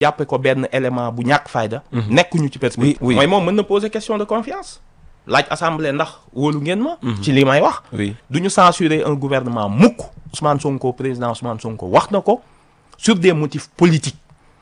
jàppe ko benn élément bu ñàkk fayda nekkuñu ci perspective Oui, oui. mooy moom mën na poser question de confiance laaj assemblée ndax wóolu ngeen ma ci li may wax oui du ñu censurer un gouvernement mukk Ousmane Sonko président Ousmane Sonko wax na ko sur des motifs politiques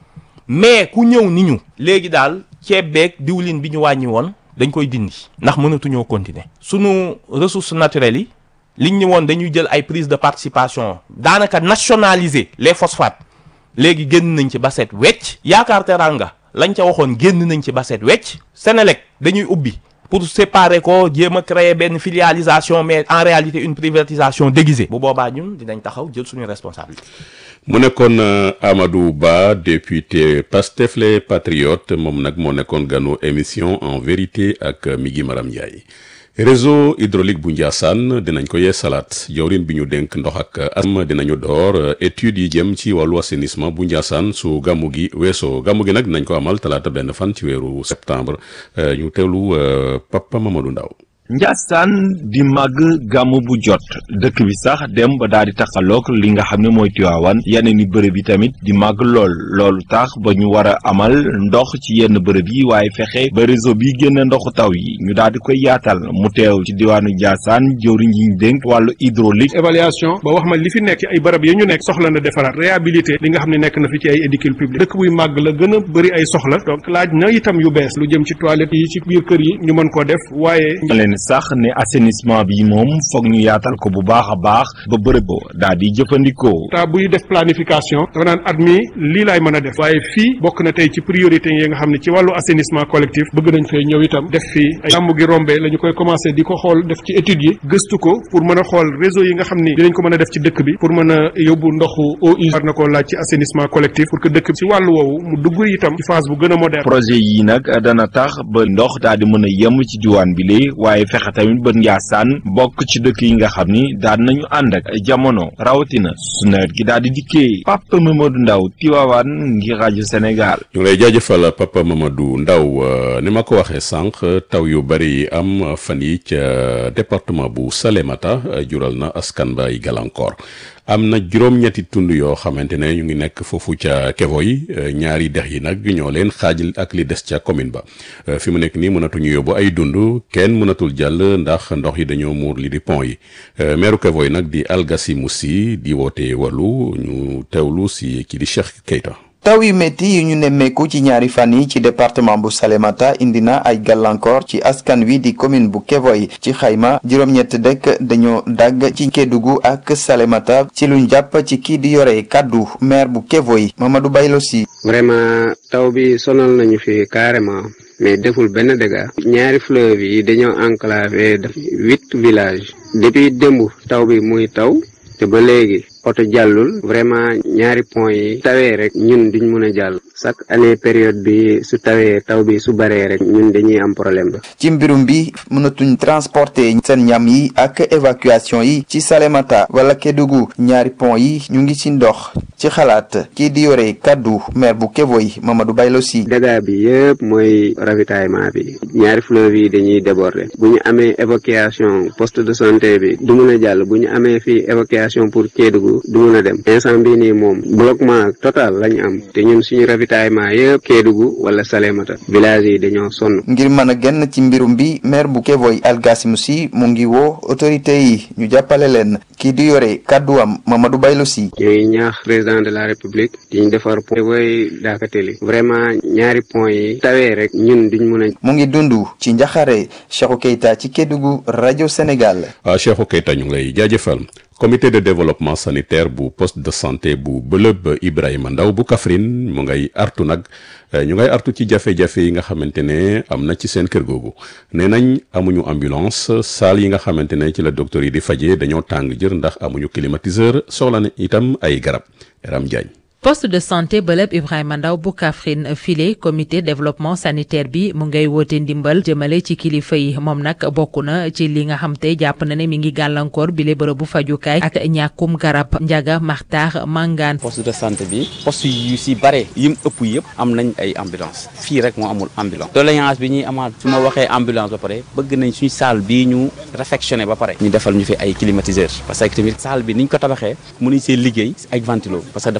mais ku ñëw ni ñu léegi daal ceeb beeg diwlin bi ñu wàññi woon dañ koy dindi ndax mënatuñoo continuer sunu ressources naturelles yi liñ ñu woon dañuy jël ay prise de participation daanaka nationaliser les phosphates léegi génn nañ ci ba set wecc yaakaar teranga lañ ca waxoon génn nañ ci ba set wecc Sénélec dañuy ubbi pour séparer ko jéem a créer benn filialisation mais en réalité une privatisation déguisée bu boobaa ñun dinañ taxaw jël suñu responsabilité mu nekkoon euh, Amadou Ba député Pastef les Patriotes moom nag moo nekkoon ganu émission en vérité ak euh, Migui Maram Ndiaye réseau hydraulique bu Ndiassane dinañ ko yee salaat jawrin bi ñu dénk ndox ak asam dinañu door euh, études yi jëm ci wàllu assainissement bu Ndiassane su gàmmu gi weesoo gàmmu gi nag dinañ ko amal talaata benn fan ci weeru septembre euh, ñu teewlu euh, Papa Mamadou Ndaw Njaasaan di màgg gàmmu bu jot dëkk bi sax dem ba daal di taxaloog li nga xam ne mooy Tiwaawan yeneen i bërëb yi tamit di màgg lool loolu tax ba ñu war a amal ndox ci yenn bërëb yi waaye fexe ba réseau bi génn ndoxu taw yi ñu daal di koy yaatal mu teew ci diwaanu Njaasaan jëwriñ yi ñu dénk wàllu hydraulique évaluation ba wax ma li fi nekk ci ay barab yi ñu nekk soxla na defaraat réhabilité li nga xam ne nekk na fi ci ay édifices publics dëkk buy màgg la gën a bëri ay soxla donc laaj na itam yu bees lu jëm ci toilettes yi ci biir kër yi ñu mën koo def waaye leen sax ne assainissement bi moom foog ñu yaatal ko bu baax a baax ba bërëb ba daal di jëfandikoo ta buy def planification dafa naan at mi lii laay mën a def waaye fii bokk na tey ci priorité yi nga xam ne ci wàllu assainissement collectif bëgg nañ fee ñëw itam def fii ay gàmmu gi rombee la ñu koy commencé di ko xool def ci études yi gëstu ko pour mën a xool réseau yi nga xam ni dinañ ko mën a def ci dëkk bi pour mën a yóbbu ndoxu eau usée war na koo laaj ci assainissement collectif pour que dëkk bi ci wàllu woowu mu dugg itam ci phase bu gën a moderne projet yi nag dana tax ba ndox daal di mën a yem ci diwaan bi lee waaye fexe tamit ba Njaasaan bokk ci dëkk yi nga xam ni daan nañu ànd ak jamono rawatina su nawet gi daal di dikkee Papa Mamadou Ndaw Tivaouane ngir rajo Sénégal. ñu ngi lay jaajëfal Papa Mamadou Ndaw euh, ni ma ko waxee sànq taw yu bari yi am fan yi ca département bu Salémata euh, jural na askan ba ay gàllankoor am na juróom-ñetti tund yoo xamante ne ñu ngi nekk foofu ca kevo yi euh, ñaari dex yi nag ñoo leen xaajal ak li des ca commune ba euh, fi mu nekk nii mënatuñu yóbbu ay dund kenn mënatul jàll ndax ndox yi dañoo muur li di pont yi euh, meeru kevo yi nag di Algasi Moussi di woote wàllu ñu teewlu si kii di Cheikh Keita. taw yu métti yi ñu nemmeeku ci ñaari fan yi ci département bu Salémata indi na ay gàllankoor ci askan wi di commune bu Kévoy ci xayma juróom-ñett dëkk dañoo dagg ci Kédougou ak Salémata ci luñ jàpp ci kii di yore kàddu maire bu Kévoy Mamadou Baylo Si vraiment taw bi sonal nañu fi carrément mais deful benn dégât ñaari fleuve yi dañoo enclavé def huit villages depuis démb taw bi muy taw te ba léegi oto jàllul vraiment ñaari pont yi tawee rek ñun duñ mën a jàll chaque année période bi su tawee taw bi su baree rek ñun dañuy am problème ba ci mbirum bi mënatuñ transporter seen ñam yi ak évacuation yi ci Salémata wala Kédougou ñaari pont yi ñu ngi ci ndox ci xalaat kii di yore kàddu maire bu Kévoy Mamadou Baylo Si dégâts bi yëpp mooy ravitaillement bi ñaari fleuve yi dañuy déborder bu ñu amee évacuation poste de santé bi du mun a jàll bu ñu amee fii évacuation pour Kédougou du mun a dem instant bii nii moom bloquement total lañu am te ñun suñu ravitaillement yëpp Kédougou wala Salémata village yi dañoo sonn ngir mën a génn ci mbirum bi maire bu Kévoy Algassim Si mu ngi woo autorité yi ñu jàppale leen kii di yore kàdduwam Mamadou Baylo Si ñooy ñaax président de la république di ñu defar pont booy daakateli vraiment ñaari pont yi tawee rek ñun duñ mun a mu ngi dund ci njaxare Cheikhou Keita ci Kédougou rajo Sénégal ah Cheikhou Keita ñu ngi lay jaajëfal comité de développement sanitaire bu poste de santé bu bëlëb Ibrahima Ndaw bu Kaffrine mu ngay artu nag ñu ngay artu ci jafe-jafe yi nga xamante ne am na ci seen kër googu nee nañ amuñu ambulance salle yi nga xamante ne ci la docteur yi di fajee dañoo tàng jër ndax amuñu climatiseur soxla na itam ay garab Ram Diagne poste de santé bëlëb Ibrahima Ndaw bu Kaffrine file comité développement sanitaire bi mu ngay woote ndimbal jëmale ci kilifa yi moom nag bokk na ci li nga xam te jàpp na ne mi ngi gàllankoor bile bërëbu fajukaay ak ñàkkum garab njaga maxtaax mangaan poste de santé bi poste yu si bare yim ëpp yëpp am nañ ay ambulance fii rek moo amul ambulance doléance bi ñuy amaat su ma waxee ambulance ba pare bëgg nañ suñu salle bii ñu réfectionné ba pare ñu defal ñu fi ay climatiseur parce que tamit salle bi niñ ko tabaxee mënuñ see liggéey ak ventilo parce que dafa fermé wu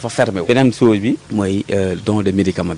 beneen chose bi mooy don de médicament